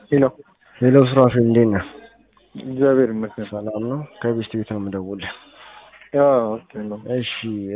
ሄሎ ሄሎ ሱራፌል እንዴት ነህ? እግዚአብሔር ይመስገን። ሰላም ነው? ከቤስት ቤት ነው የምደውልህ። ያው ኦኬ ነው። እሺ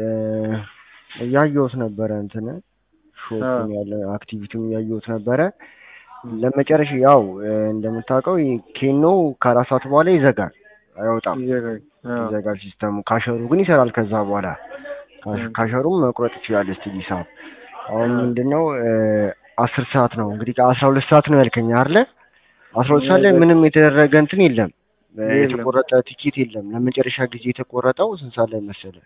እያየሁት ነበረ እንትን ሾፑን ያለ አክቲቪቲውን እያየሁት ነበረ። ለመጨረሻ ያው እንደምታውቀው ኬኖ ከአራት ሰዓት በኋላ ይዘጋል፣ አይወጣም፣ ይዘጋል። አዎ ይዘጋል ሲስተሙ። ካሸሩ ግን ይሰራል። ከዛ በኋላ ካሽ- ካሸሩም መቁረጥ ይችላል። እስቲ ሂሳብ አሁን ምንድነው አስር ሰዓት ነው እንግዲህ ከአስራ ሁለት ሰዓት ነው ያልከኝ አይደለ? አስራ ሁለት ሰዓት ላይ ምንም የተደረገ እንትን የለም፣ የተቆረጠ ቲኬት የለም። ለመጨረሻ ጊዜ የተቆረጠው ስንት ሰዓት ላይ መሰለህ?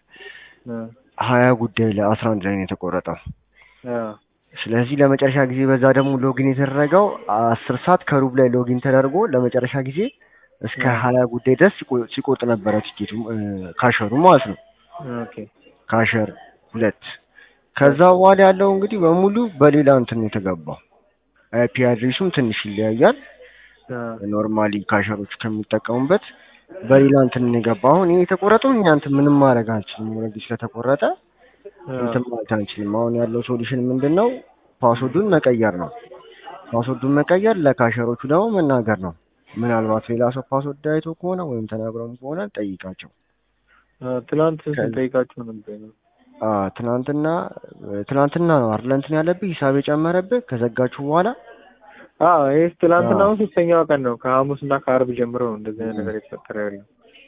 ሀያ ጉዳይ ለአስራ አንድ ላይ ነው የተቆረጠው። አዎ ስለዚህ ለመጨረሻ ጊዜ በዛ ደግሞ ሎጊን የተደረገው አስር ሰዓት ከሩብ ላይ ሎጊን ተደርጎ ለመጨረሻ ጊዜ እስከ ሀያ ጉዳይ ድረስ ሲቆ- ሲቆርጥ ነበረ ቲኬቱ እ፣ ካሸሩ ማለት ነው። ኦኬ ካሸር ሁለት ከዛ በኋላ ያለው እንግዲህ በሙሉ በሌላ እንትን ነው የተገባው። አይፒ አድሬሱም ትንሽ ይለያያል። አዎ ኖርማሊ ካሸሮች ከሚጠቀሙበት በሌላ እንትን ነው የገባው። አሁን ይሄ የተቆረጠው እኛ እንትን ምንም ማድረግ አንችልም። ኦልሬዲ ስለተቆረጠ እንትን ማለት አንችልም። አሁን ያለው ሶሉሽን ምንድን ነው? ፓስወርዱን መቀየር ነው። ፓስወርዱን መቀየር፣ ለካሸሮቹ ደግሞ መናገር ነው። ምናልባት ሌላ ሰው ፓስወርድ አይቶ ከሆነ ወይም ተናግረውም ከሆነ ጠይቃቸው። አዎ፣ ትናንት ስንጠይቃቸው ነበር። አ ትናንትና ትናንትና ነው አይደል እንትን ያለብህ ሂሳብ የጨመረብህ ከዘጋችሁ በኋላ አዎ ይሄ ትናንትና አዎ። አሁን ሶስተኛዋ ቀን ነው። ከሐሙስ እና ከአርብ ጀምሮ ነው እንደዚህ አይነት ነገር የተፈጠረ ያለው።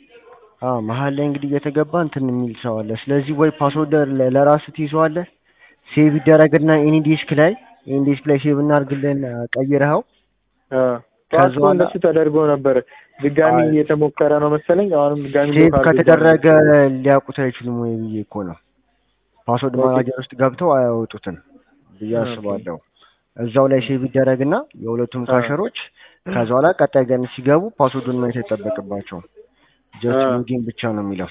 አ መሀል ላይ እንግዲህ እየተገባ እንትን የሚል ሰው አለ። ስለዚህ ወይ ፓስወርድ ለ- ለራስህ ትይዘዋለህ፣ ሴቭ ይደረግና ኤኒ ዲስክ ላይ ኤኒ ዲስክ ላይ ሴቭ እናድርግልን ቀይረኸው አዎ ከዛ ጠዋት እኮ በኋላ- እንደሱ ተደርጎ ነበር። ድጋሚ አይ- እየተሞከረ ነው መሰለኝ። አሁንም ድጋሚ ሴቭ ሎካል ከተደረገ ሊያውቁት አይችሉም ወይ ብዬ እኮ ነው። ፓስወርድ ኦኬ። ማናጀር ውስጥ ገብተው አያወጡትም ብዬ ኦኬ። አስባለሁ። እዛው ላይ ሴቭ ይደረግና የሁለቱም አዎ። ካሸሮች ከዛ በኋላ ቀጣይ ቀን ሲገቡ ፓስወርዱን ማየት አይጠበቅባቸውም። ጀስት አዎ። ሎጊን ብቻ ነው የሚለው።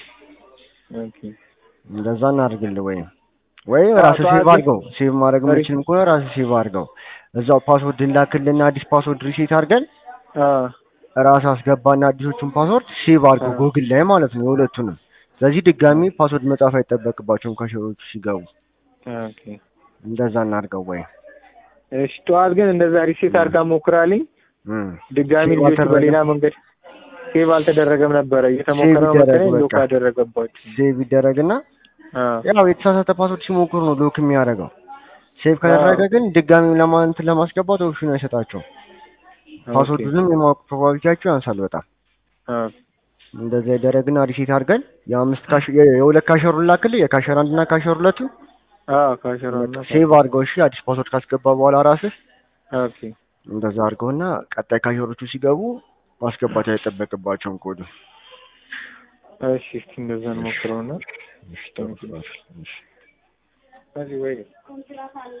ኦኬ እንደዛ እናድርግልህ። ወይም ወይ አዎ፣ ራስህ ጠዋት ሴቭ ላይ- አድርገው። ሴቭ ማድረግ ሪስ- የምችልም ከሆነ ራስህ ሴቭ አድርገው። እዛው ፓስወርድ እንላክልና አዲስ ፓስወርድ ሪሴት አድርገን አዎ ራስህ አስገባና አዲሶቹን ፓስወርድ ሴቭ አድርገው አዎ። ጎግል ላይ ማለት ነው የሁለቱንም። ስለዚህ ድጋሚ ፓስወርድ መጻፍ አይጠበቅባቸውም ካሸሮቹ ሲገቡ። ኦኬ እንደዛ እናድርገው ወይ እሺ ጠዋት ግን እንደዛ ሪሴት አድርጋ ሞክራልኝ። እም። ድጋሚ ሴቭ ልጆቹ አልተደረገም? በሌላ መንገድ ሴቭ አልተደረገም ነበረ እየተሞከረ ነው ይደረግ መሰለኝ። ሎክ በቃ። አደረገባቸው። ሴቭ ይደረግና አዎ ያው የተሳሳተ ፓስወርድ ሲሞክሩ ነው ሎክ የሚያደርገው። ሴቭ ከተደረገ አዎ። ግን ድጋሚ ለማንት ለማስገባት ኦፕሽን አይሰጣቸውም። ፓስወርዱንም የማወቅ ፕሮባቢሊቲያቸው ያንሳል በጣም። አዎ እንደዛ ይደረግና ሪሴት አድርገን የአምስት ካሽ የ- የሁለት ካሸሩን ላክልህ የካሸር አንድና ካሸር ሁለቱ አዎ ካሸራና ሴቭ አድርገው እሺ። አዲስ ፓስወርድ ካስገባ በኋላ ራስህ ኦኬ እንደዛ አድርገውና ቀጣይ ካሸሮቹ ሲገቡ ማስገባት አይጠበቅባቸውም ኮዱ። እሺ እስኪ እንደዛ እንሞክረውና እሺ፣ ጥሩ፣ ጥሩ፣ እሺ። እዚህ ወይ